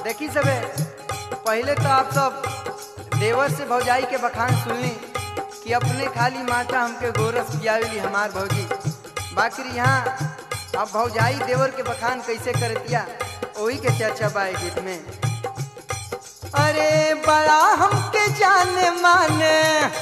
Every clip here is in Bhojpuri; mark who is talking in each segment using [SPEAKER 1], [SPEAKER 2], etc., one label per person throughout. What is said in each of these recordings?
[SPEAKER 1] देखी सबे पहले तो आप सब देवर से भौजाई के बखान सुनली कि अपने खाली माटा हमके गोरस पियावली हमार भौजी बाकी यहाँ अब भौजाई देवर के बखान कैसे करतिया वही के चर्चा बा ए गीत में अरे बड़ा हमके जाने माने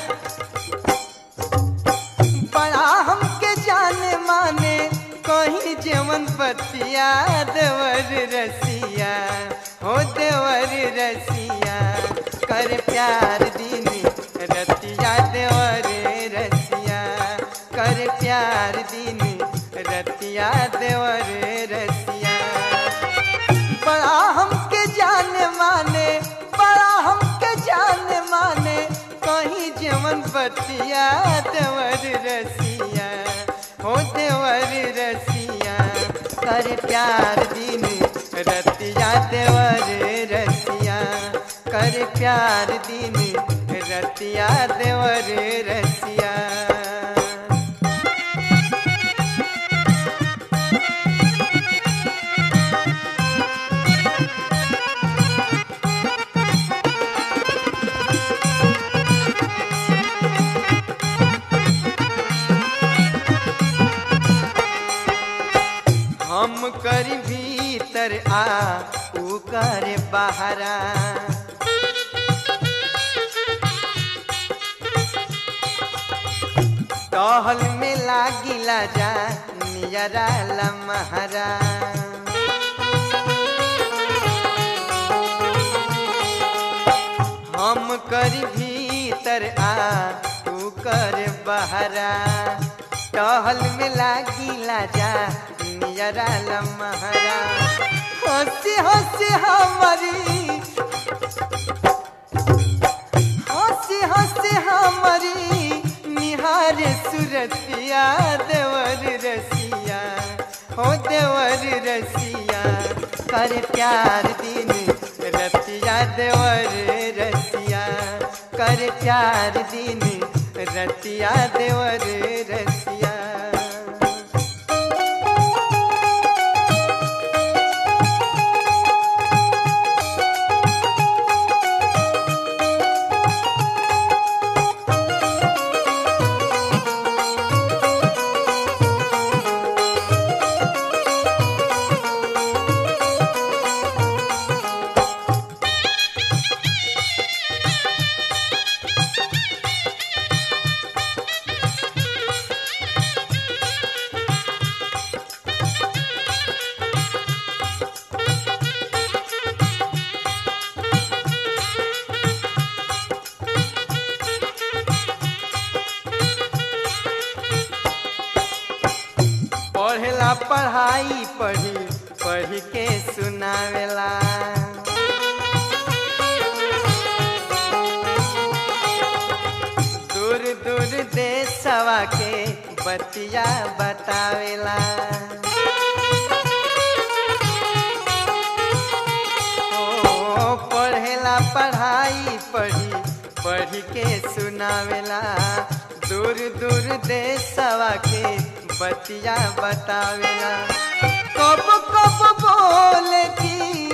[SPEAKER 1] बड़ा हमके जाने माने कहीं जेवन पतिया देवर रसिया हो देवर रसिया कर प्यार दिन रतिया देवर रसिया कर प्यार दिन रतिया देवर रसिया बड़ा हमके जाने माने बड़ा हमके जाने माने कहीं जेवन बतिया देवर रसिया हो देवर रसिया कर प्यार दिन रतिया देवर रसिया कर प्यार दिन रतिया देवर रसिया हम कर भीतर आ ऊ कर बाहरा टहल में लागिला जा नियरा लमहरा हम कर भीतर आ तू कर बहरा टहल में लागिला जा नियरा लमहरा हंसी हंसी हमारी हंसी हंसी हमारी निहार सुरतिया देवर रसिया हो देवर रसिया कर प्यार दिन रतिया देवर रसिया कर प्यार दिन रतिया देवर रसिया पढ़ेला पढ़ाई पढ़ी पढ़ के सुनावेला दूर दूर देशवा के बतिया बतावेला ओ पढ़ेला पढ़ाई पढ़ी पढ़ के सुनावेला दूर दूर देशवा के बतिया बतावेला कब कब बोले की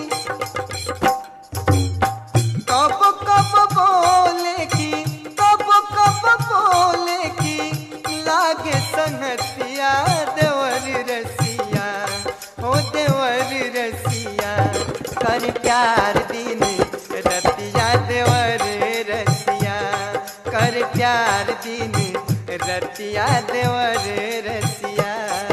[SPEAKER 1] कब कब बोले की कब कब बोले की लागे संगतिया देवर रसिया हो देवर रसिया कर प्यार दिन रतिया देवर रसिया कर प्यार दिन रतिया देवर रसिया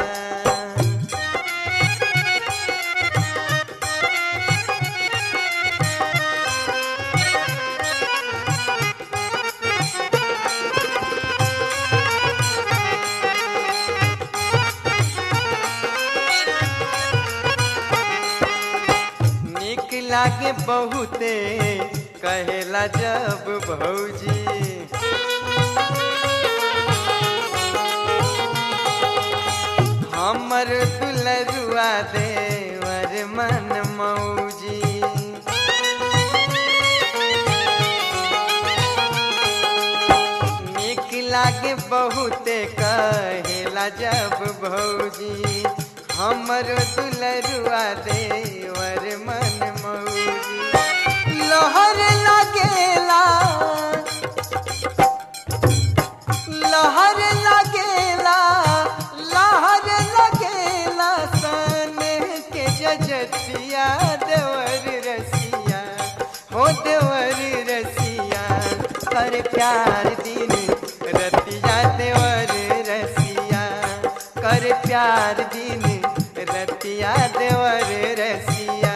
[SPEAKER 1] निक लागे बहुते कहेला जब भौजी हमर दुलरुआ देवर मन मौजी निक लागे बहुते कहेला जब भौजी हमर दुलरुआ देवर मन मौजी प्रीतिया देवर रसिया हो देवर रसिया कर प्यार दिन रतिया देवर रसिया कर प्यार दिन रतिया देवर रसिया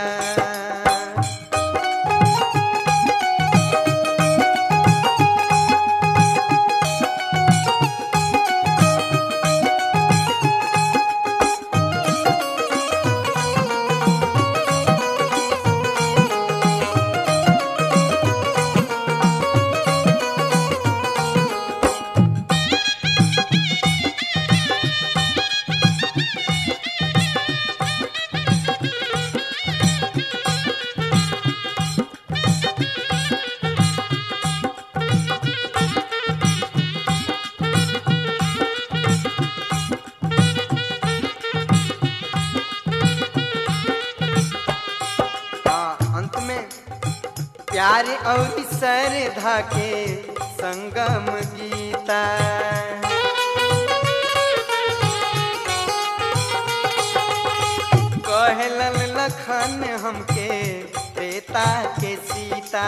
[SPEAKER 1] हाँ, अंत में प्यार और श्रद्धा के संगम गीता कहलन लखन हमके देता के सीता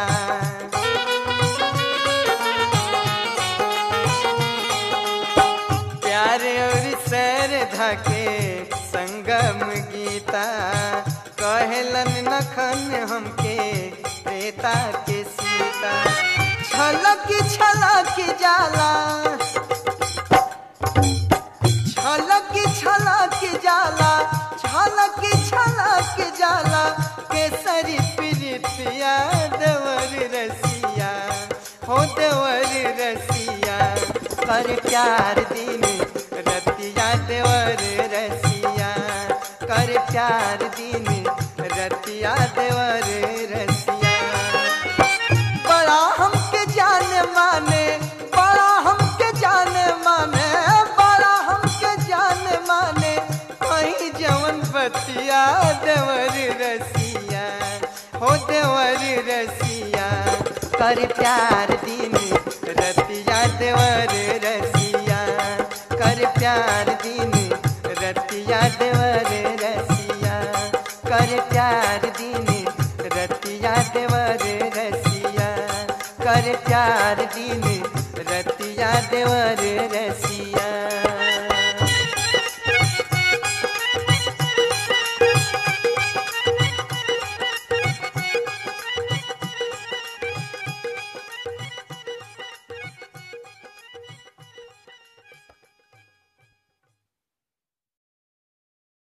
[SPEAKER 1] प्यार और श्रद्धा के संगम गीता कहलन नखन हमके प्रेता के सीता छलक छलक जाला छलक छलक जाला छलक छलक जाला केसरी प्रीतिया देवर रसिया हो देवर रसिया कर प्यार दिन रतिया देवर रसिया कर प्यार दिन रतिया देवर रसिया बड़ा हमके जाने माने बड़ा हमके जाने माने बड़ा हमके जाने माने कहीं जवन बतिया देवर रसिया हो देवर रसिया कर प्यार दिन रतिया देवर रसिया कर प्यार दिन रतिया देवर रसिया कर प्यार दिन रतिया देवर रसिया कर प्यार दिन रतिया देवर